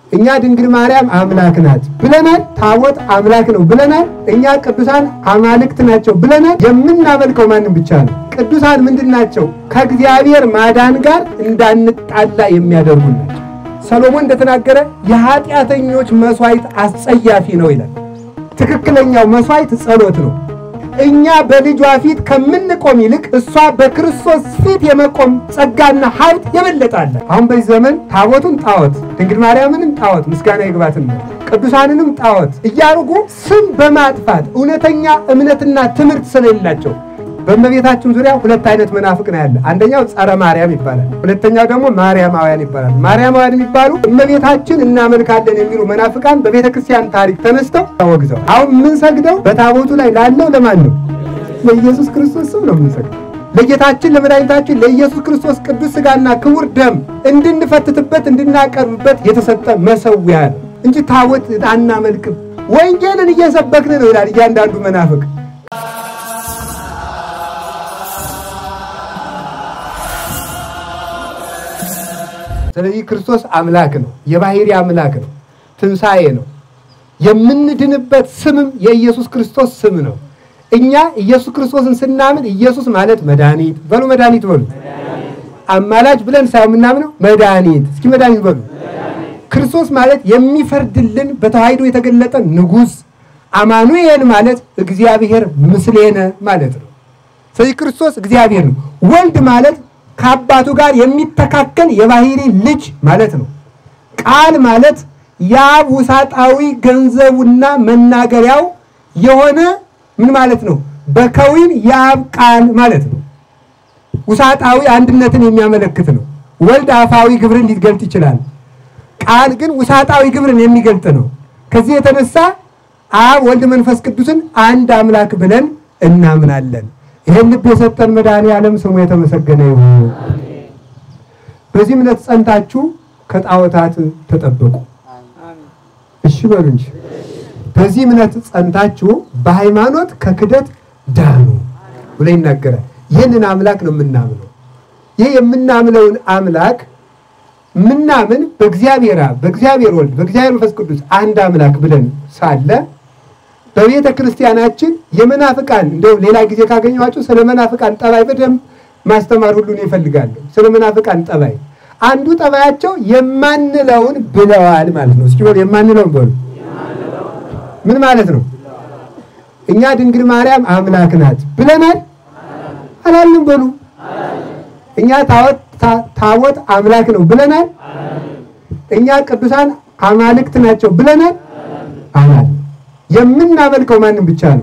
እኛ ድንግል ማርያም አምላክ ናት ብለናል። ታቦት አምላክ ነው ብለናል። እኛ ቅዱሳን አማልክት ናቸው ብለናል። የምናመልከው ማንም ብቻ ነው። ቅዱሳን ምንድን ናቸው? ከእግዚአብሔር ማዳን ጋር እንዳንጣላ የሚያደርጉ ናቸው። ሰሎሞን እንደተናገረ የኃጢአተኞች መስዋዕት አስጸያፊ ነው ይላል። ትክክለኛው መስዋዕት ጸሎት ነው። እኛ በልጇ ፊት ከምንቆም ይልቅ እሷ በክርስቶስ ፊት የመቆም ጸጋና ሀብት የበለጣለ። አሁን በዚህ ዘመን ታቦቱን ጣዖት፣ ድንግል ማርያምንም ጣዖት፣ ምስጋና ይግባትን ነው ቅዱሳንንም ጣዖት እያርጉ ስም በማጥፋት እውነተኛ እምነትና ትምህርት ስለሌላቸው በእመቤታችን ዙሪያ ሁለት አይነት መናፍቅ ነው ያለ። አንደኛው ጸረ ማርያም ይባላል። ሁለተኛው ደግሞ ማርያማውያን ይባላል። ማርያማውያን የሚባሉ እመቤታችን እናመልካለን የሚሉ መናፍቃን በቤተ ክርስቲያን ታሪክ ተነስተው ተወግዘው፣ አሁን የምንሰግደው በታቦቱ ላይ ላለው ለማን ነው? ለኢየሱስ ክርስቶስ ስም ነው የምንሰግደው። ለጌታችን ለመድኃኒታችን ለኢየሱስ ክርስቶስ ቅዱስ ሥጋና ክቡር ደም እንድንፈትትበት እንድናቀርብበት የተሰጠ መሰዊያ ነው እንጂ ታቦት አናመልክም። ወንጌልን እየሰበክን ነው ይላል እያንዳንዱ መናፍቅ። ስለዚህ ክርስቶስ አምላክ ነው፣ የባህሪ አምላክ ነው፣ ትንሣኤ ነው። የምንድንበት ስምም የኢየሱስ ክርስቶስ ስም ነው። እኛ ኢየሱስ ክርስቶስን ስናምን ኢየሱስ ማለት መድኃኒት በሉ፣ መድኃኒት በሉ። አማላጅ ብለን ሳይሆን የምናምነው መድኃኒት፣ እስኪ መድኃኒት በሉ። ክርስቶስ ማለት የሚፈርድልን በተዋሕዶ የተገለጠ ንጉሥ፣ አማኑኤል ማለት እግዚአብሔር ምስሌነ ማለት ነው። ስለዚህ ክርስቶስ እግዚአብሔር ነው። ወልድ ማለት ከአባቱ ጋር የሚተካከል የባህሪ ልጅ ማለት ነው። ቃል ማለት የአብ ውሳጣዊ ገንዘቡና መናገሪያው የሆነ ምን ማለት ነው? በከዊን የአብ ቃል ማለት ነው። ውሳጣዊ አንድነትን የሚያመለክት ነው። ወልድ አፋዊ ግብርን ሊገልጥ ይችላል። ቃል ግን ውሳጣዊ ግብርን የሚገልጥ ነው። ከዚህ የተነሳ አብ ወልድ መንፈስ ቅዱስን አንድ አምላክ ብለን እናምናለን። ይህን ልብ የሰጠን መድኃኔ ዓለም ስሙ የተመሰገነ ይሁን። በዚህ እምነት ጸንታችሁ ከጣዖታት ተጠበቁ። እሺ በሉ እንጂ። በዚህ እምነት ጸንታችሁ በሃይማኖት ከክደት ዳኑ ብሎ ይናገራል። ይህንን አምላክ ነው የምናምነው። ይህ የምናምነውን አምላክ ምናምን በእግዚአብሔር አብ፣ በእግዚአብሔር ወልድ፣ በእግዚአብሔር መንፈስ ቅዱስ አንድ አምላክ ብለን ሳለ በቤተ ክርስቲያናችን የመናፍቃን እንደውም ሌላ ጊዜ ካገኘኋቸው ስለ መናፍቃን ጠባይ በደንብ ማስተማር ሁሉን ይፈልጋሉ። ስለ መናፍቃን ጠባይ አንዱ ጠባያቸው የማንለውን ብለዋል ማለት ነው። እስኪ በሉ የማንለውን በሉ። ምን ማለት ነው? እኛ ድንግል ማርያም አምላክ ናት ብለናል አላልንም? በሉ እኛ ታቦት ታቦት አምላክ ነው ብለናል። እኛ ቅዱሳን አማልክት ናቸው ብለናል አላል የምናመልከው ማንም ብቻ ነው።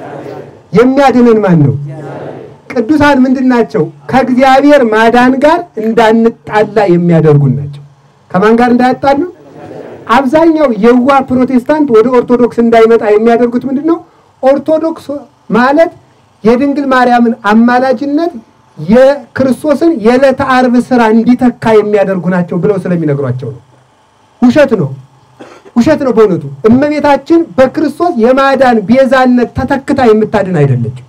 የሚያድነን ማን ነው? ቅዱሳን ምንድን ናቸው? ከእግዚአብሔር ማዳን ጋር እንዳንጣላ የሚያደርጉን ናቸው። ከማን ጋር እንዳያጣሉ? አብዛኛው የዋ ፕሮቴስታንት ወደ ኦርቶዶክስ እንዳይመጣ የሚያደርጉት ምንድን ነው? ኦርቶዶክስ ማለት የድንግል ማርያምን አማላጅነት የክርስቶስን የዕለተ ዓርብ ስራ እንዲተካ የሚያደርጉ ናቸው ብለው ስለሚነግሯቸው ነው። ውሸት ነው። ውሸት ነው። በእውነቱ እመቤታችን በክርስቶስ የማዳን ቤዛነት ተተክታ የምታድን አይደለችም።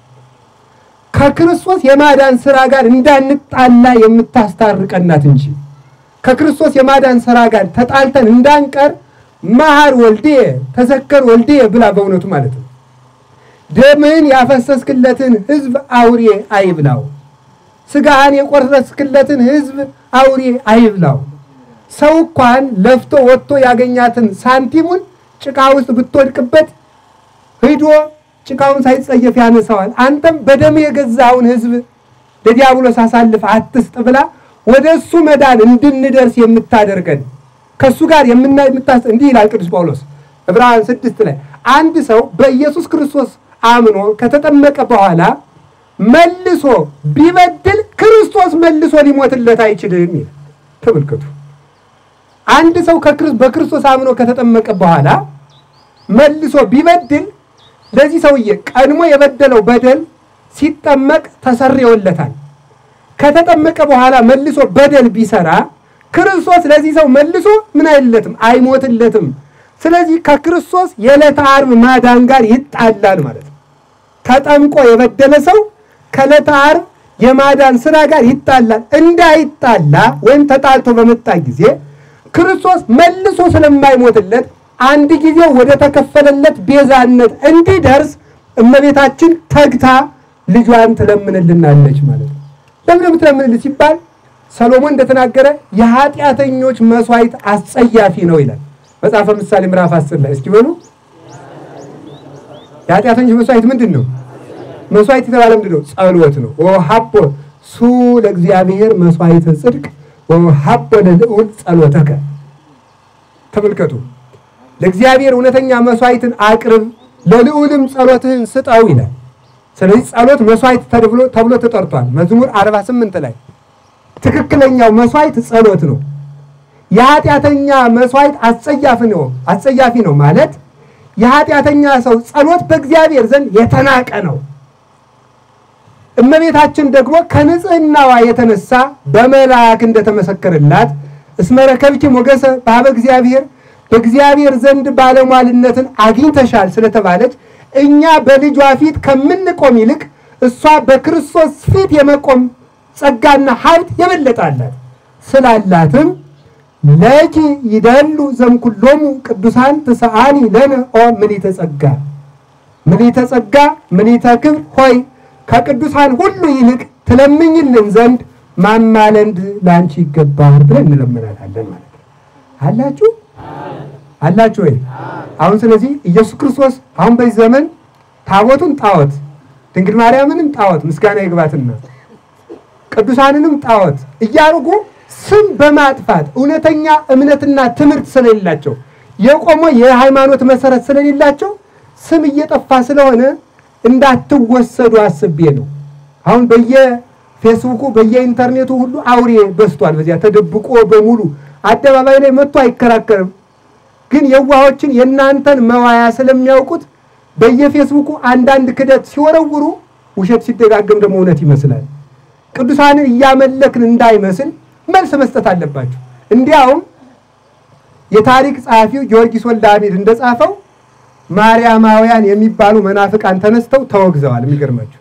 ከክርስቶስ የማዳን ስራ ጋር እንዳንጣላ የምታስታርቀናት እንጂ ከክርስቶስ የማዳን ስራ ጋር ተጣልተን እንዳንቀር መሐር ወልዴ ተዘከር ወልዴ ብላ በእውነቱ ማለት ነው። ደምህን ያፈሰስክለትን ሕዝብ አውሬ አይብላው፣ ስጋህን የቆረስክለትን ሕዝብ አውሬ አይብላው። ሰው እንኳን ለፍቶ ወጥቶ ያገኛትን ሳንቲሙን ጭቃ ውስጥ ብትወድቅበት ሂዶ ጭቃውን ሳይጸየፍ ያነሳዋል። አንተም በደም የገዛውን ሕዝብ ለዲያብሎስ አሳልፍ አትስጥ ብላ ወደ እሱ መዳን እንድንደርስ የምታደርገን ከእሱ ጋር የምታስ እንዲህ ይላል ቅዱስ ጳውሎስ ዕብራውያን ስድስት ላይ አንድ ሰው በኢየሱስ ክርስቶስ አምኖ ከተጠመቀ በኋላ መልሶ ቢበድል ክርስቶስ መልሶ ሊሞትለት አይችልም ይላል። ተመልከቱ። አንድ ሰው በክርስቶስ አምኖ ከተጠመቀ በኋላ መልሶ ቢበድል ለዚህ ሰውዬ ቀድሞ የበደለው በደል ሲጠመቅ ተሰርዮለታል። ከተጠመቀ በኋላ መልሶ በደል ቢሰራ ክርስቶስ ለዚህ ሰው መልሶ ምን አይለትም፣ አይሞትለትም። ስለዚህ ከክርስቶስ የዕለተ ዓርብ ማዳን ጋር ይጣላል ማለት ነው። ተጠምቆ የበደለ ሰው ከዕለተ ዓርብ የማዳን ስራ ጋር ይጣላል። እንዳይጣላ ወይም ተጣልቶ በመጣ ጊዜ ክርስቶስ መልሶ ስለማይሞትለት አንድ ጊዜ ወደ ተከፈለለት ቤዛነት እንዲደርስ እመቤታችን ተግታ ልጇን ትለምንልናለች ማለት ነው። ለምን የምትለምንልን ሲባል ሰሎሞን እንደተናገረ የኃጢአተኞች መስዋዕት አስጸያፊ ነው ይላል መጽሐፈ ምሳሌ ምዕራፍ አስር ላይ እስኪ በሉ የኃጢአተኞች መስዋዕት ምንድን ነው? መስዋዕት የተባለ ምንድን ነው? ጸሎት ነው። ወሀቦ ሱ ለእግዚአብሔር መስዋዕተ ጽድቅ ወሀቦ ለልዑል ጸሎተከ። ተመልከቱ፣ ለእግዚአብሔር እውነተኛ መስዋዕትን አቅርብ፣ ለልዑልም ጸሎትህን ስጠው ይላል። ስለዚህ ጸሎት መስዋዕት ተብሎ ተጠርቷል። መዝሙር 48 ላይ ትክክለኛው መስዋዕት ጸሎት ነው። የኃጢአተኛ መስዋዕት አስጸያፊ ነው አስጸያፊ ነው ማለት የኃጢአተኛ ሰው ጸሎት በእግዚአብሔር ዘንድ የተናቀ ነው። እመቤታችን ደግሞ ከንጽህናዋ የተነሳ በመልአክ እንደተመሰከረላት እስመ ረከብኪ ሞገሰ በኀበ እግዚአብሔር በእግዚአብሔር ዘንድ ባለሟልነትን አግኝተሻል ስለተባለች እኛ በልጇ ፊት ከምንቆም ይልቅ እሷ በክርስቶስ ፊት የመቆም ጸጋና ሀብት የበለጣላት ስላላትም ለኪ ይደሉ ዘምኩሎሙ ቅዱሳን ትስአኒ ለነ ኦ ምሊተ ጸጋ ምሊተ ጸጋ ምሊተ ክብር ሆይ ከቅዱሳን ሁሉ ይልቅ ትለምኝልን ዘንድ ማማለንድ ለአንቺ ይገባል ብለን እንለምናታለን ማለት ነው። አላችሁ አላችሁ ወይ? አሁን ስለዚህ ኢየሱስ ክርስቶስ አሁን በዚህ ዘመን ታቦቱን ጣዖት፣ ድንግል ማርያምንም ጣዖት ምስጋና ይግባትና ቅዱሳንንም ጣዖት እያደረጉ ስም በማጥፋት እውነተኛ እምነትና ትምህርት ስለሌላቸው የቆመ የሃይማኖት መሰረት ስለሌላቸው ስም እየጠፋ ስለሆነ እንዳትወሰዱ አስቤ ነው። አሁን በየፌስቡኩ በየኢንተርኔቱ ሁሉ አውሬ በዝቷል። በዚያ ተደብቆ በሙሉ አደባባይ ላይ መጥቶ አይከራከርም። ግን የዋሆችን የእናንተን መዋያ ስለሚያውቁት በየፌስቡኩ አንዳንድ ክደት ሲወረውሩ ውሸት ሲደጋገም ደግሞ እውነት ይመስላል። ቅዱሳንን እያመለክን እንዳይመስል መልስ መስጠት አለባቸው። እንዲያውም የታሪክ ጸሐፊው ጊዮርጊስ ወልደ አሚድ እንደጻፈው ማርያማውያን የሚባሉ መናፍቃን ተነስተው ተወግዘዋል። የሚገርማቸው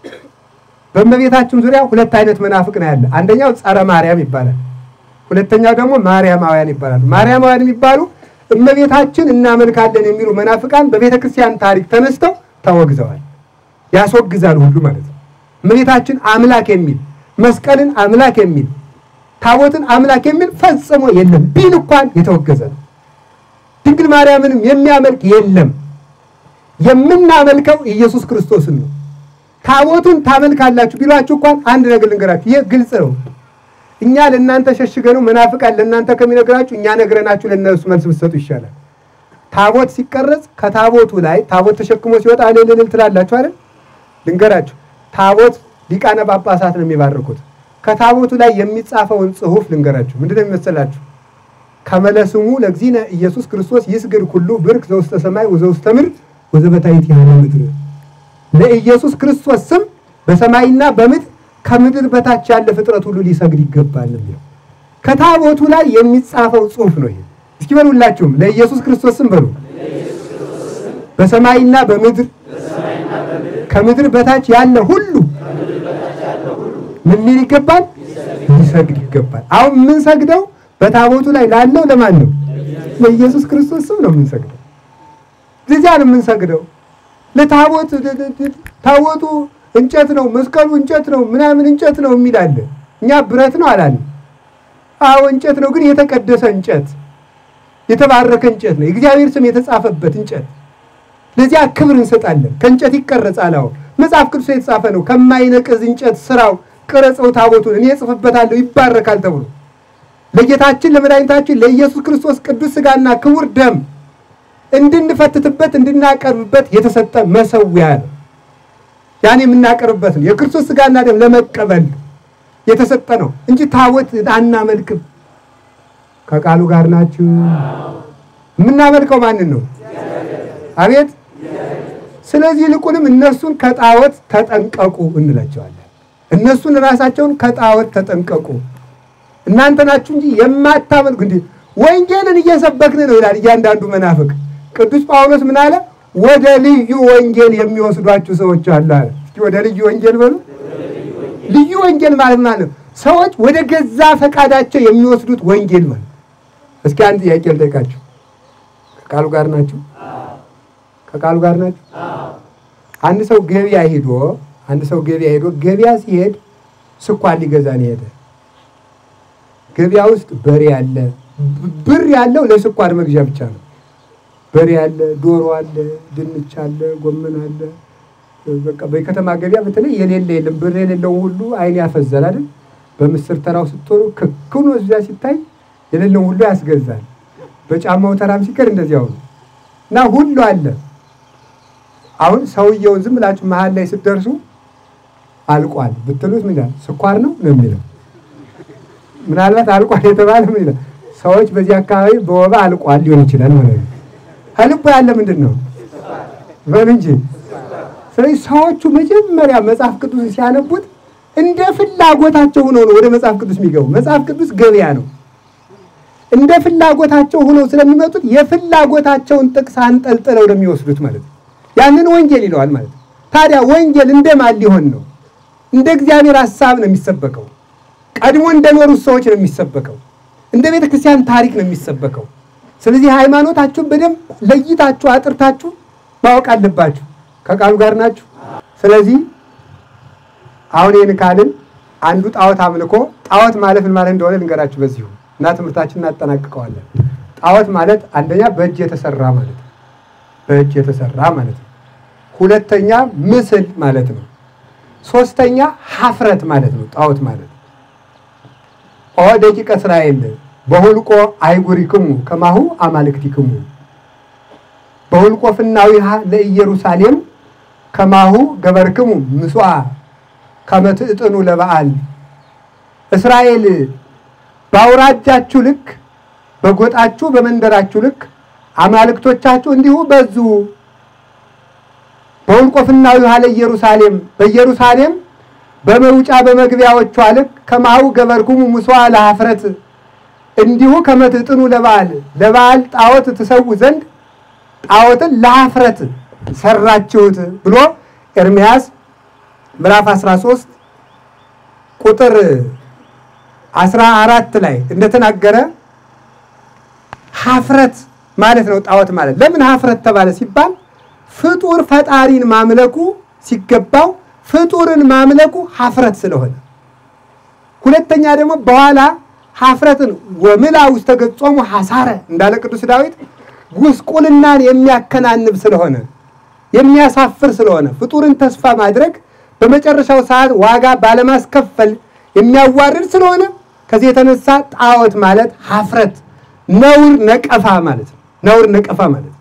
በእመቤታችን ዙሪያ ሁለት አይነት መናፍቅ ነው ያለ። አንደኛው ጸረ ማርያም ይባላል። ሁለተኛው ደግሞ ማርያማውያን ይባላሉ። ማርያማውያን የሚባሉ እመቤታችን እናመልካለን የሚሉ መናፍቃን በቤተ ክርስቲያን ታሪክ ተነስተው ተወግዘዋል። ያስወግዛል ሁሉ ማለት ነው። እመቤታችን አምላክ የሚል መስቀልን አምላክ የሚል ታቦትን አምላክ የሚል ፈጽሞ የለም ቢል እንኳን የተወገዘ ነው። ድንግል ማርያምንም የሚያመልክ የለም። የምናመልከው ኢየሱስ ክርስቶስን ነው። ታቦቱን ታመልካላችሁ ቢሏችሁ እንኳን አንድ ነገር ልንገራችሁ፣ ይህ ግልጽ ነው። እኛ ለእናንተ ሸሽገነው መናፍቃን ለእናንተ ከሚነግራችሁ እኛ ነግረናችሁ ለእነሱ መልስ ብትሰጡ ይሻላል። ታቦት ሲቀረጽ ከታቦቱ ላይ ታቦት ተሸክሞ ሲወጣ እልል እልል ትላላችሁ አይደል? ልንገራችሁ፣ ታቦት ሊቃነ ጳጳሳት ነው የሚባርኩት። ከታቦቱ ላይ የሚጻፈውን ጽሑፍ ልንገራችሁ። ምንድነው የሚመስላችሁ? ከመለስሙ ለእግዚእነ ኢየሱስ ክርስቶስ ይስግድ ኩሉ ብርክ ዘውስተ ሰማይ ወዘውስተ ምድር ወዘበታይት ያለ ምድር። ለኢየሱስ ክርስቶስ ስም በሰማይና በምድር ከምድር በታች ያለ ፍጥረት ሁሉ ሊሰግድ ይገባል የሚለው ከታቦቱ ላይ የሚጻፈው ጽሑፍ ነው። ይሄ እስኪ በሉላችሁም ለኢየሱስ ክርስቶስ ስም በሉ። በሰማይና በምድር ከምድር በታች ያለ ሁሉ ምን ሊል ይገባል? ሊሰግድ ይገባል። አሁን የምንሰግደው በታቦቱ ላይ ላለው ለማን ነው? ለኢየሱስ ክርስቶስ ስም ነው የምንሰግደው። ለዚያ ነው የምንሰግደው። ለታቦት ታቦቱ እንጨት ነው፣ መስቀሉ እንጨት ነው፣ ምናምን እንጨት ነው የሚል አለ። እኛ ብረት ነው አላለም። አዎ እንጨት ነው፣ ግን የተቀደሰ እንጨት፣ የተባረከ እንጨት ነው፣ የእግዚአብሔር ስም የተጻፈበት እንጨት። ለዚያ ክብር እንሰጣለን። ከእንጨት ይቀረጻል። አዎ መጽሐፍ ቅዱስ የተጻፈ ነው። ከማይነቅዝ እንጨት ስራው ቅረጸው ታቦቱን እኔ እጽፍበታለሁ ይባረካል ተብሎ ለጌታችን ለመድኃኒታችን ለኢየሱስ ክርስቶስ ቅዱስ ሥጋና ክቡር ደም እንድንፈትትበት እንድናቀርብበት የተሰጠ መሰዊያ ነው። ያን የምናቀርብበት ነው። የክርስቶስ ሥጋና ደም ለመቀበል የተሰጠ ነው እንጂ ታቦት አናመልክም። ከቃሉ ጋር ናችሁ። የምናመልከው ማንን ነው? አቤት። ስለዚህ ይልቁንም እነሱን ከጣዖት ተጠንቀቁ እንላቸዋለን። እነሱን ራሳቸውን ከጣዖት ተጠንቀቁ እናንተ ናችሁ እንጂ የማታመልኩ እንዲህ ወንጌልን እየሰበክን ነው ይላል እያንዳንዱ መናፍቅ። ቅዱስ ጳውሎስ ምን አለ? ወደ ልዩ ወንጌል የሚወስዷችሁ ሰዎች አሉ አለ። እስኪ ወደ ልዩ ወንጌል በሉ። ልዩ ወንጌል ማለት ማለት ነው ሰዎች ወደ ገዛ ፈቃዳቸው የሚወስዱት ወንጌል ማለት እስኪ አንድ ጥያቄ ልጠይቃችሁ። ከቃሉ ጋር ናችሁ? ከቃሉ ጋር ናችሁ? አንድ ሰው ገበያ ሄዶ አንድ ሰው ገበያ ሄዶ ገበያ ሲሄድ ስኳር ሊገዛ ነው የሄደ። ገበያ ውስጥ በሬ አለ። ብር ያለው ለስኳር መግዣ ብቻ ነው። በሬ አለ፣ ዶሮ አለ፣ ድንች አለ፣ ጎመን አለ። በቃ በከተማ ገበያ በተለይ የሌለ የለም። ብር የሌለው ሁሉ አይን ያፈዛል አይደል? በምስር ተራው ስትሆኑ ክክኑ እዚያ ሲታይ የሌለው ሁሉ ያስገዛል። በጫማው ተራም ሲቀር እንደዚያው ነው እና ሁሉ አለ። አሁን ሰውየውን ዝም ብላችሁ መሀል ላይ ስትደርሱ አልቋል ብትሉት ምን ይላል? ስኳር ነው ነው የሚለው። ምናልባት አልቋል የተባለ ምን ይላል? ሰዎች በዚህ አካባቢ በወባ አልቋል ሊሆን ይችላል ማለት ነው። ከልቡ ያለ ምንድን ነው በል እንጂ። ስለዚህ ሰዎቹ መጀመሪያ መጽሐፍ ቅዱስን ሲያነቡት እንደ ፍላጎታቸው ሆነው ነው ወደ መጽሐፍ ቅዱስ የሚገቡ። መጽሐፍ ቅዱስ ገበያ ነው። እንደ ፍላጎታቸው ሆነው ስለሚመጡት የፍላጎታቸውን ጥቅስ አንጠልጥለው ነው የሚወስዱት ማለት ነው። ያንን ወንጌል ይለዋል ማለት ነው። ታዲያ ወንጌል እንደማን ሊሆን ነው? እንደ እግዚአብሔር ሐሳብ ነው የሚሰበከው። ቀድሞ እንደኖሩት ሰዎች ነው የሚሰበከው። እንደ ቤተ ክርስቲያን ታሪክ ነው የሚሰበከው። ስለዚህ ሃይማኖታችሁን በደንብ ለይታችሁ አጥርታችሁ ማወቅ አለባችሁ። ከቃሉ ጋር ናችሁ። ስለዚህ አሁን ይህን ካልን አንዱ ጣዖት አምልኮ ጣዖት ማለት ምን ማለት እንደሆነ ልንገራችሁ በዚሁ እና ትምህርታችን እናጠናቅቀዋለን። ጣዖት ማለት አንደኛ በእጅ የተሰራ ማለት ነው። በእጅ የተሰራ ማለት ነው። ሁለተኛ ምስል ማለት ነው። ሶስተኛ ሀፍረት ማለት ነው። ጣዖት ማለት ኦ ደቂቀ እስራኤል በሁልቆ አይጉሪክሙ ከማሁ አማልክቲክሙ በሁልቆ ፍናዊሃ ለኢየሩሳሌም ከማሁ ገበርክሙ ምስዋ ከመትዕጥኑ ለበዓል እስራኤል በአውራጃችሁ ልክ በጎጣችሁ በመንደራችሁ ልክ አማልክቶቻችሁ እንዲሁ በዙ። በሁልቆ ፍናዊሃ ለኢየሩሳሌም በኢየሩሳሌም በመውጫ በመግቢያዎቿ ልክ ከማሁ ገበርክሙ ምስዋ ለሀፍረት እንዲሁ ከመትዕጥኑ ለበዓል ለበዓል ጣዖት ትሰዉ ዘንድ ጣዖትን ለሀፍረት ሰራችሁት ብሎ ኤርምያስ ምዕራፍ 13 ቁጥር 14 ላይ እንደተናገረ ሀፍረት ማለት ነው። ጣዖት ማለት ለምን ሀፍረት ተባለ ሲባል ፍጡር ፈጣሪን ማምለኩ ሲገባው ፍጡርን ማምለኩ ሀፍረት ስለሆነ፣ ሁለተኛ ደግሞ በኋላ ሀፍረትን ወምላ ውስተ ገጾሙ ሐሳረ እንዳለ ቅዱስ ዳዊት ጉስቁልናን የሚያከናንብ ስለሆነ የሚያሳፍር ስለሆነ ፍጡርን ተስፋ ማድረግ በመጨረሻው ሰዓት ዋጋ ባለማስከፈል የሚያዋርድ ስለሆነ ከዚህ የተነሳ ጣዖት ማለት ሀፍረት፣ ነውር፣ ነቀፋ ማለት ነው። ነውር፣ ነቀፋ ማለት